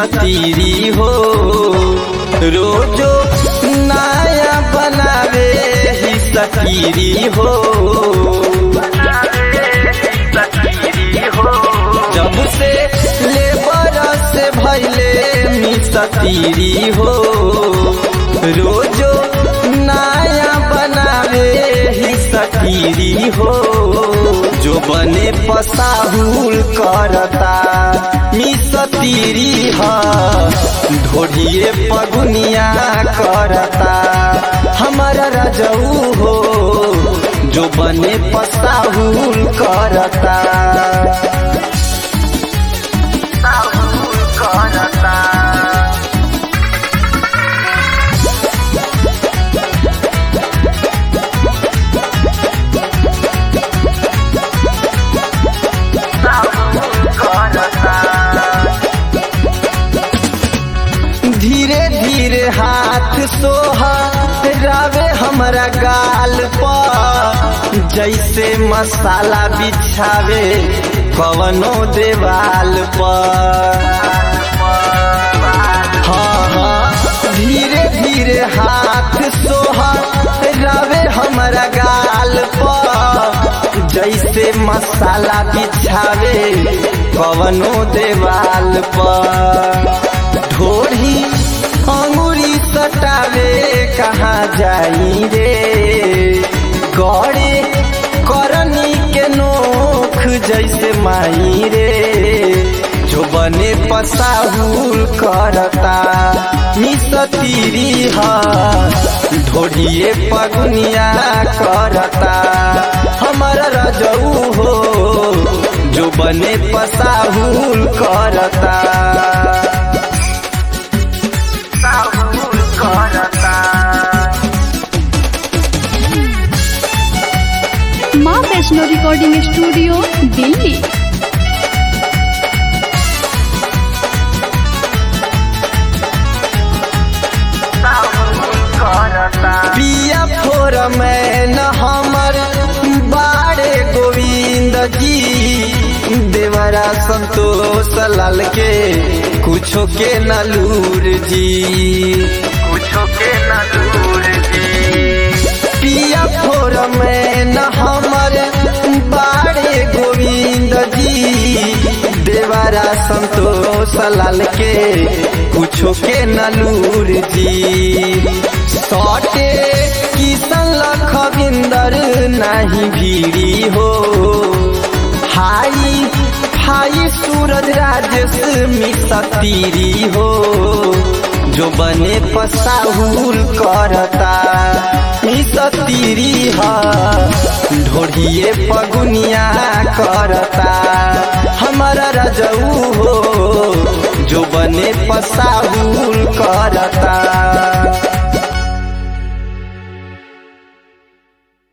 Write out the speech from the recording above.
सतीरी हो रोजो नया बनावे ही सतीरी हो जब से लेबर से भैले मी सतीरी हो रोजो नया बनावे ही सतीरी हो जो बने पसाहुल करता मी सतीरी ह ढोढ़िए पगुनिया करता हमारा रजऊ हो जो बने पसाहुल करता करता धीरे धीरे हाथ सोहा रावे हमरा गाल पर जैसे मसाला बिछावे कवनो देवाल पर हाँ हाँ धीरे धीरे हाथ सोहा रावे हमरा गाल पर जैसे मसाला बिछावे कवनो देवाल पर ढोढ़ी अंगुरी सटावे कहाँ जाई रे गौरे करनी के नोख जैसे माई रे जो बने पसाहुल करता मिसतीरी ह ढोढ़िए पगुनिया करता हमारा रजऊ हो जो बने पसाहुल करता माँ वैष्णो रिकॉर्डिंग स्टूडियो दिल्ली पिया फोर में न हमर बारे गोविंद जी देवरा संतोष लाल के कुछो के नलूर जी कुछो के नलूर जी पिया फोर में न हमर बारे गोविंद जी देवरा संतोष लाल के कुछो के नलूर जी सौटे किसन लखविंदर नहीं भीड़ी हो हाई हाई सूरज राजेश मिसतीरी हो जो बने पसाहुल करता मिसतीरी ह ढोढ़िए पगुनिया करता हमारा रजऊ हो जो बने पसाहुल करता